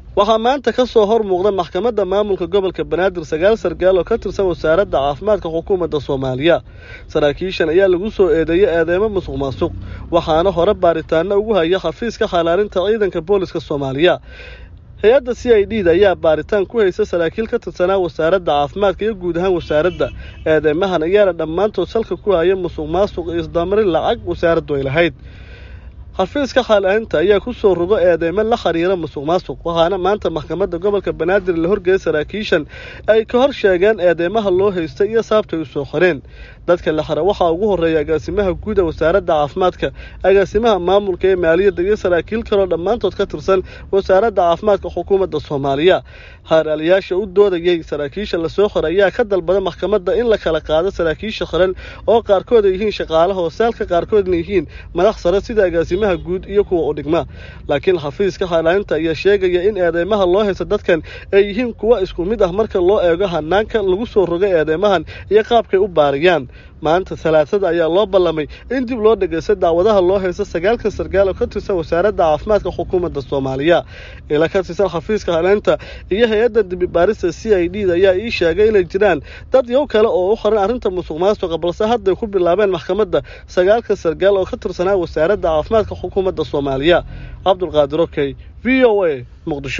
waxaa maanta ka soo hor muuqda maxkamadda maamulka gobolka banaadir sagaal sargaal oo ka tirsan wasaaradda caafimaadka xukuumadda soomaaliya saraakiishan ayaa lagu soo eedeeyay eedeymo musuq maasuq waxaana hore baaritaano ugu haya xafiiska xalaalinta ciidanka booliska soomaaliya hay-adda c i d da ayaa baaritaan ku haysa saraakiil ka tirsanaa wasaaradda caafimaadka iyo guud ahaan wasaaradda eedeymahan ayaana dhammaantood salka ku haya musuq maasuq iyo isdamarin lacag wasaaraddu ay lahayd xafiiska xaalaalinta ayaa ku soo rogo eedeymo la xiriira musuq maasuq waxaana maanta maxkamadda gobolka banaadir la horgeeyay saraakiishan ay ka hor sheegeen eedeymaha loo haystay iyo sababtay u soo xoreen dadka la xira waxaa ugu horreeya agaasimaha guud ee wasaaradda caafimaadka agaasimaha maamulka ee maaliyadda iyo saraakiil kaloo dhammaantood ka tirsan wasaaradda caafimaadka xukuumadda soomaaliya haaraaliyaasha u doodayay saraakiisha lasoo xiray ayaa ka dalbada maxkamadda in la kala qaado saraakiisha xiran oo qaarkood ay yihiin shaqaalaha hoosaalka qaarkoodna yihiin madax sare sida agaasimaha guud iyo kuwa u dhigma laakiin xafiiska xaalaalinta ayaa sheegaya in eedeymaha loo haysta dadkan ay yihiin kuwa isku mid ah marka loo eego hanaanka lagu soo rogay eedeymahan iyo qaabkay u baariyaan maanta talaasada ayaa loo ballamay in dib loo dhegeysta daawadaha loo haysta sagaalkan sargaal oo ka tirsan wasaaradda caafimaadka xukuumadda soomaaliya ila ka tirsan xafiiska haleynta iyo hay-adda dibibaarista c i d da ayaa ii sheegay inay jiraan dad yow kale oo u xiran arrinta musuq maasuqa balse hadday ku bilaabeen maxkamadda sagaalkan sargaal oo ka tirsanaa wasaaradda caafimaadka xukuumadda soomaaliya cabdulqaadir okey v o a muqdisho